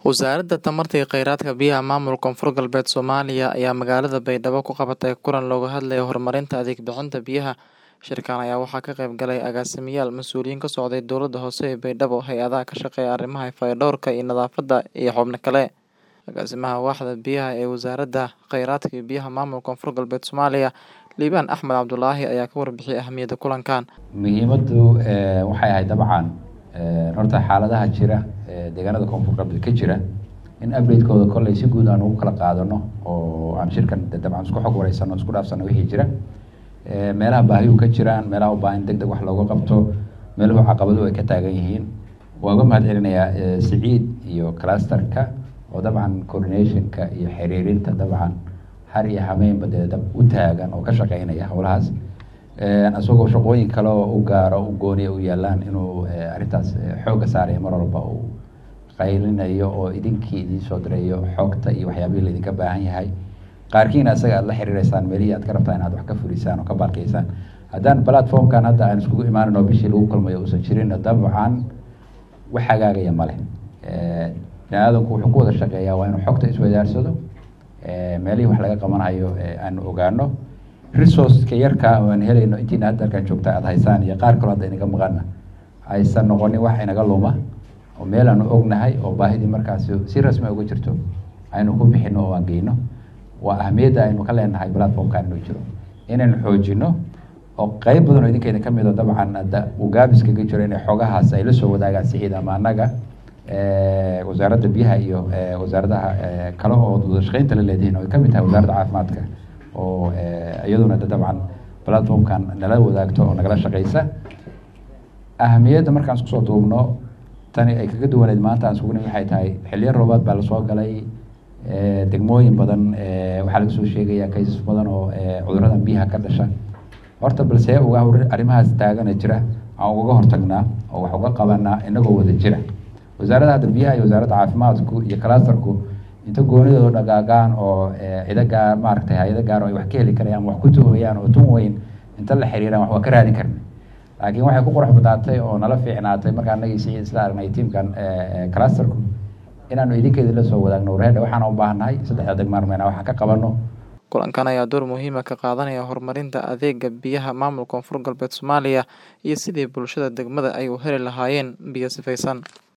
Wasaaradda Tamarta iyo Kheyraadka Biyaha Maamulka Koonfur Galbeed Soomaaliya ayaa magaalada Baydhabo ku qabatay kulan looga hadlayo horumarinta adeeg bixinta biyaha. Shirkan ayaa waxaa ka qayb galay agaasimayaal, mas'uuliyiin ka socday dowladda hoose ee Baydhabo, hay'adaha ka shaqeeya arrimaha fayadhowrka iyo nadaafadda, iyo xubno kale. Agaasimaha Waaxda Biyaha ee Wasaaradda Kheyraadka iyo Biyaha Maamulka Koonfur Galbeed Soomaaliya, Liibaan Axmed Cabdulaahi ayaa ka warbixiyay ahmiyadda kulankan. muhiimaddu eh, waxay ahayd dabcan eh, horta xaaladaha jira ee deegaanada koonfur galbeed ka jira in update-kooda kolley si guud aan ugu kala qaadano oo aan shirkan de- dabcan isku xog wareysano isku dhaafsano wixii jira Eh, meelaha baahiyu ka jiraan meelaha u baahan deg deg wax looga qabto meeluhu caqabaduhu ay ka taagan yihiin waa uga mahad celinayaa eh, siciid iyo clusterka oo dabcan coordinationka iyo xiriirinta dabcan har iyo hameenba dee dab u taagan oo ka shaqeynaya howlahaas Eh, isagoo shaqooyin kale oo u gaaro u gooniya u yaalaan inuu eh, arrintaas eh, xoogga saaraya mar walba uu qaylinayo oo idinkii idiin soo dirayo xogta iyo waxyaabihii laydinka baahan yahay qaarkiina isaga aad la xiriireysaan meelihii aad ka rabtaan inaad wax ka fulisaan oo ka baalkeysaan haddaan platformkan hadda aan iskugu imaanin oo bishii lagu kulmayo uusan jirin dabcan wax hagaagaya ma leh Eh, biniaadanku wuxuu ku wada shaqeeyaa waa inuu xogta iswadaarsado eh, meelihii wax laga qabanayo eh, aan ogaano resourceka yarka oo aan helayno intiina hadda halkan joogta aad haysaan iyo qaar kaloo hadda inaga maqana aysan noqonin wax inaga luma oo meel aanu ognahay oo baahidii markaasi si rasmi uga jirto aynu ku bixino oo aan geyno waa ahmiyadda aynu ka leenahay platformkan inuu jiro inaynu xoojino oo qeyb badan oo idinkeeda ka mid oo dabcan hadda uu gaabis kaga jiro inay xogahaas ay la soo wadaagaan siciid ama annaga eh, wasaaradda biyaha iyo eh, wasaaradaha eh, kale oo wada shaqeynta la leedihiin oo ay ka mid tahay wasaaradda caafimaadka oo eh, iyaduna de dabcan platformkan nala wadaagto oo nagala shaqeysa ahamiyadda markaan isku soo duubno tani ay kaga duwaneyd maanta aan isugu nimid waxay tahay xilliyo roobaad baa lasoo galay eh, degmooyin badan eh, waxaa laga soo sheegaya kaysas badan oo eh, cudurrada biyaha ka dhasha horta balse uga hor- arrimahaas taagana jira aan ugaga hortagnaa oo wax uga qabanaa inagoo wada jira wasaaradda hadda biyaha iyo wasaaradda caafimaadku iyo clusterku inta goonidooda dhagaagaan oo eh, cido gaar maaragtay hay-ado gaar oo ay wax ka heli karayaan ama wax ku tuhayaan oo tun weyn inta la xiriiraan wax waa ka raadin karna laakiin waxay ku qurux badnaatay oo nala fiicnaatay marka anagii siciid isla aragnay tiimkan eh, eh, clusterku inaanu idinkeeda la soo wadaagno warheedha waxaan u baahannahay saddexda degmaarmeena waxaan ka qabano Kulankan ayaa door muhiim ah ka qaadanaya horumarinta adeegga biyaha maamulka Koonfur Galbeed Soomaaliya iyo sidii bulshada degmada ay u heli lahaayeen biyo sifaysan.